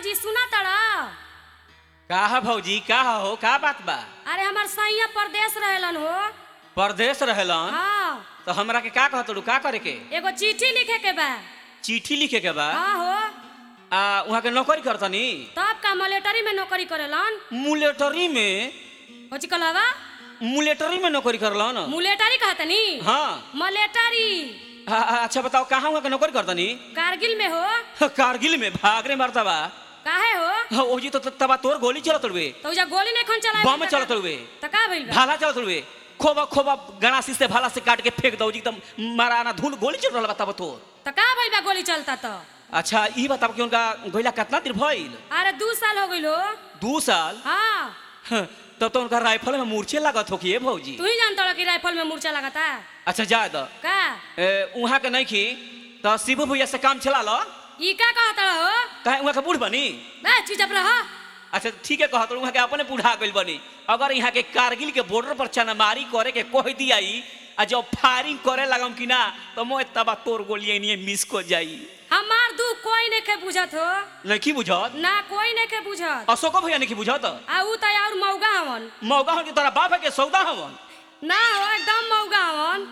जी सुना तड़ा का है भौजी का हो का बात बा अरे हमार सैया परदेश रहेलन हो परदेश रहेलन हाँ तो हमरा के का कहत का करे के एगो चिट्ठी लिखे के बा चिट्ठी लिखे के बा हाँ हो आ वहाँ के नौकरी करतनी तब का मलेटरी में नौकरी करेलन मुलेटरी में होची कहलवा मुलेटरी में नौकरी करलन मुलेटरी कहतनी हाँ मलेटरी आ, आ, अच्छा बताओ कहाँ वहाँ के नौकरी करतनी कारगिल में हो कारगिल में भागरे मारता बा काहे हो हाँ, ओजी तो त- तबा तोर गोली चलत रुए तो उजा गोली नहीं खन चलाए बम चलत रुए त का भइल बा भाला चलत रुए खोबा खोबा गणासी से भाला से काट के फेंक दो जी एकदम माराना धूल गोली चल रहा तब तोर त का भइल बा गोली चलता त अच्छा ई बताओ कि उनका गोइला कितना दिन भइल अरे दू साल हो गइल हो दू साल हाँ हाँ, तब तो उनका राइफल में मूर्छे लागत हो कि भौजी तू ही जानता हो कि राइफल में मूर्छा लगाता अच्छा जा द का वहाँ के नहीं खी तो शिबू भैया से काम चला लो ई का कहता हो कहे वहाँ के बूढ़ बनी बे चुप रह अच्छा ठीक है कहत वहाँ के अपने बूढ़ा गइल बनी अगर यहाँ के कारगिल के बॉर्डर पर चनामारी करे के कह दिया आ जब फायरिंग करे लगम कि ना तो मैं तबा तोर गोलियां नहीं मिस को जाई हमार दू कोई नहीं के बुझत हो नहीं बुझत ना कोई नहीं के बुझत अशोक भैया नहीं बुझत आ ऊ त और मौगा हवन मौगा हो कि तोरा बाप है के सौदा हवन ना हो एकदम मौगा हवन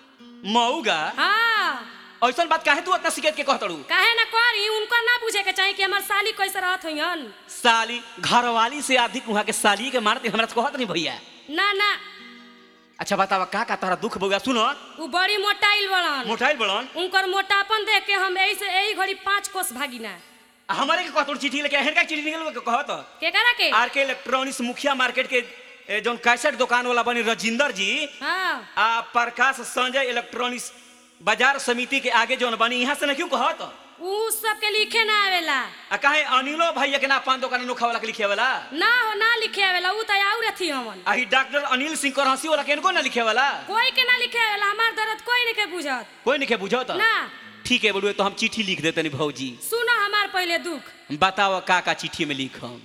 मौगा हाँ ऐसा बात काहे तू इतना शिकायत के कहतड़ू काहे ना करी उनको ना पूछे के चाहिए कि हमार साली कैसे रहत होयन साली घरवाली से अधिक वहाँ के साली के मारते हमरा से कहत नहीं भैया ना ना अच्छा बतावा का का तारा दुख बउआ सुनो ऊ बड़ी मोटाइल बड़न मोटाइल बड़न उनकर मोटापन देख के हम यही से यही घड़ी पाँच कोस भागिना हमारे के कहत चिट्ठी लेके हेर का चिट्ठी निकल के कहत के करा के आर के इलेक्ट्रॉनिक्स मुखिया मार्केट के ए, जौन कैसेट दुकान वाला बनी रजिंदर जी हाँ आ प्रकाश संजय इलेक्ट्रॉनिक्स बाजार समिति के आगे जौन बनी यहाँ से ना क्यों कहत ऊ सब के लिखे ना आवेला आ काहे अनिलो भैया के ना पान दुकान नोखा वाला के लिखे वाला ना हो ना लिखे आवेला ऊ त और अथी हमन आ ही डॉक्टर अनिल सिंह करहसी वाला के इनको ना लिखे वाला कोई के ना लिखे आवेला हमार दर्द कोई नहीं के बुझत कोई नहीं के बुझत ना ठीक है बोलुए तो हम चिट्ठी लिख देते नहीं भौजी सुनो हमार पहले दुख बताओ का का चिट्ठी में लिखम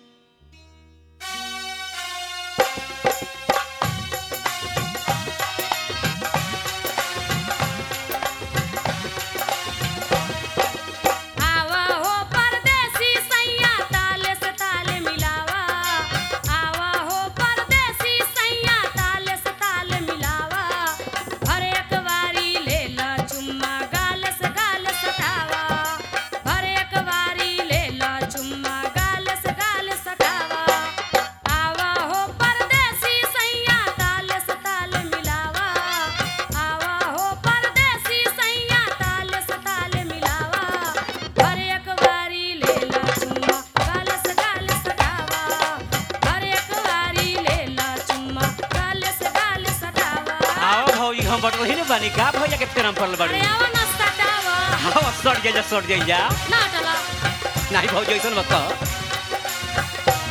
आवा हो परदेसी सैया ताले से ताले मिलावा आवा हो परदेसी सैया ताले से ताले मिलावा हर एक बारी ले ला चुम्मा गाल से गाल सटावा हर एक बारी ले ला चुम्मा गाल से गाल सटावा आवा हो परदेसी सैया ताले से ताले मिलावा आवा हो परदेसी सैया ताले से ताले मिलावा हर एक बारी ले ला चुम्मा गाल से गाल सटावा हर एक बारी ले ला चुम्मा गाल से गाल सटावा आओ भौजी हम बट रही बानी का भैया के फेरम पड़ल अरे बाड़ी आवा ना सटावा हाँ सट जाइजा सट जाइजा ना टला नहीं भौजी ऐसा मत कह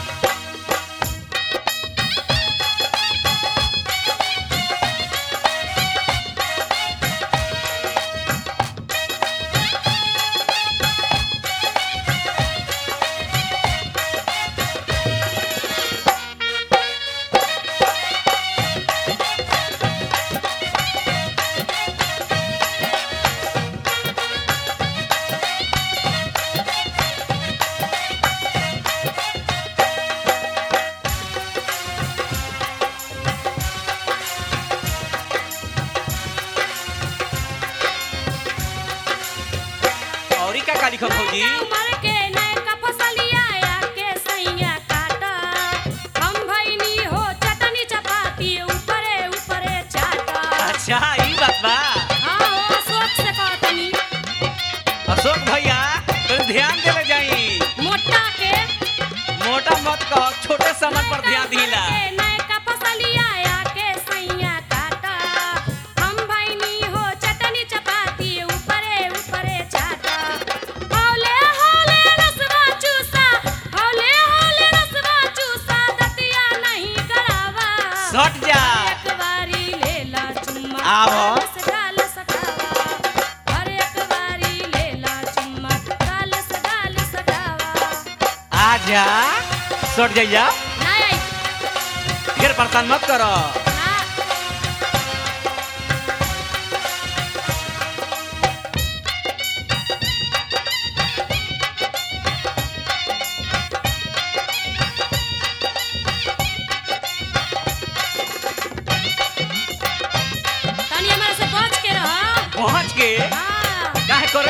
और ई का का लिखम भौजी उमर के नयका फसलिया या के सैया काटा हम भइनी हो चटनी चपाती ऊपरे ऊपरे चाटा अच्छा ई बात बा हाँ हो सोच से कहतनी अशोक भैया तो ध्यान देले जाई मोटा के मोटा मत कह छोटे सामान पर ध्यान दिला के नयका फसलिया या के सैया काटा हम भइनी हो चटनी चपाती ऊपरे ऊपरे चाटा हौले हौले रसवा चूसा हौले हौले रसवा चूसा दतिया नहीं गड़ावा सट जा एक बारी लेला चुम्मा आवो। गाल से गाल सटावा हर एक बारी लेला चुम्मा गाल से गाल सटावा आजा सट जाइजा ना आई ढेर परेशान मत करो ना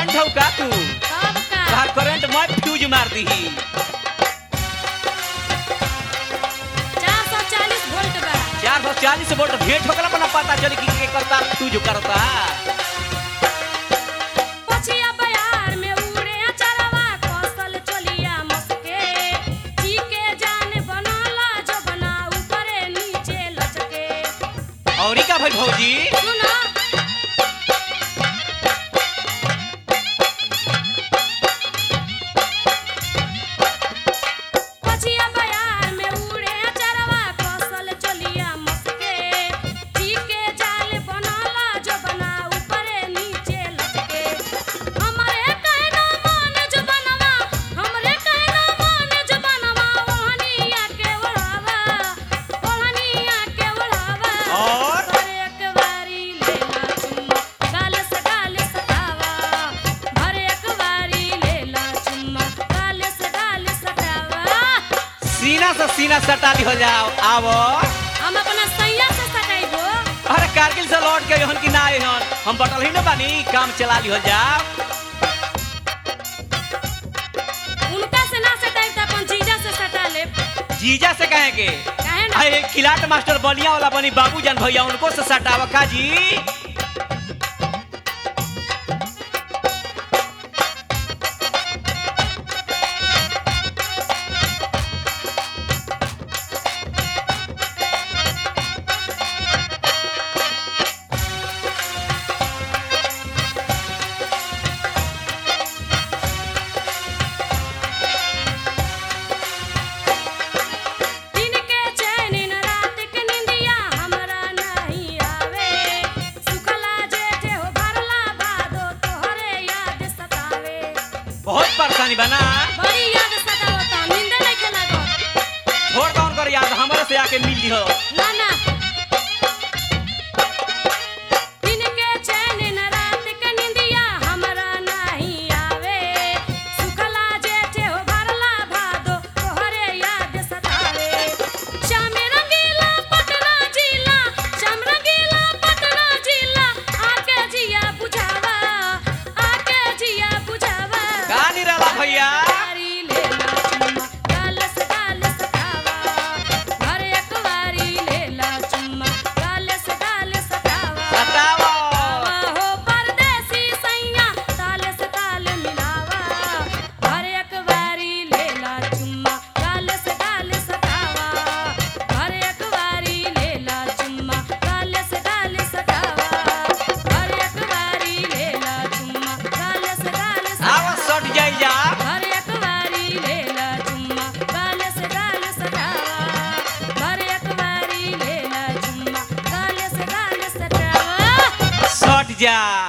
करंट हौ का तू तब का तोहार करंट मैं फ्यूज मार दीही 440 वोल्ट बा चार सौ चालीस वोल्ट भेंट होकला पर ना पता चली कि के करता फ्यूज करता पछिया बयार में उड़े अचरवा कौशल चलिया मस्के जी के जान बनला जो बना ऊपरे नीचे लचके और का भाई भौजी सुना पछिया बयार में उड़े अचरवा कौशल चलिया मस्के जी के जाल बनला जो बना ऊपरे नीचे लचके हमरे कहना मान जो बनवा हमरे कहना मान जो बनवा ओहनिया के ओढ़ावा ओहनिया के ओढ़ावा और? हर एक बारी लेला चुम्मा गाल से गाल सटावा हर एक बारी लेला चुम्मा गाल से गाल सटावा सीना से सीना सटा ली हो जाओ आवो हम अपना सैया से सटाइबो अरे कारगिल से लौट के हन कि ना आए हन हम बटल ही ना बानी काम चला ली हो जाओ उनका से ना सटाइब त अपन जीजा से सटा ले जीजा से कहे के काहे ना अरे किलाट मास्टर बलिया वाला बनी बाबूजान भैया उनको से सटावा का जी दिन के चैन न रात के निंदिया हमरा नहीं आवे सुखला जेठे हो भरला भादो तोहरे याद सतावे बहुत परेशानी बना बड़ी याद सतावता नींद नहीं के लागो छोड़ कौन कर याद हमारे से आके मिल ली हो ना ना दिन के चैन न रात के निंदिया हमरा नहीं आवे सुखला जेठे हो भरला भादो तोहरे याद सतावे श्याम रंगीला पटना जिला श्याम रंगीला पटना जिला आके जिया बुझावा आके जिया बुझावा का निराला भैया वारी लेला चुम्मा गाल से गाल सटावा हर एक वारी लेला चुम्मा गाल से गाल सटावा सटावा आवा हो परदेसी सैया ताल से ताल मिलावा हर एक वारी लेला चुम्मा गाल से गाल सटावा हर एक वारी लेला चुम्मा गाल से गाल सटावा हर एक वारी लेला चुम्मा गाल से गाल आवा सटावा सट जाई जा हर एक बारी लेला चुम्मा गाल से गाल सटावा हर एक बारी लेला चुम्मा गाल से गाल सटावा सट जा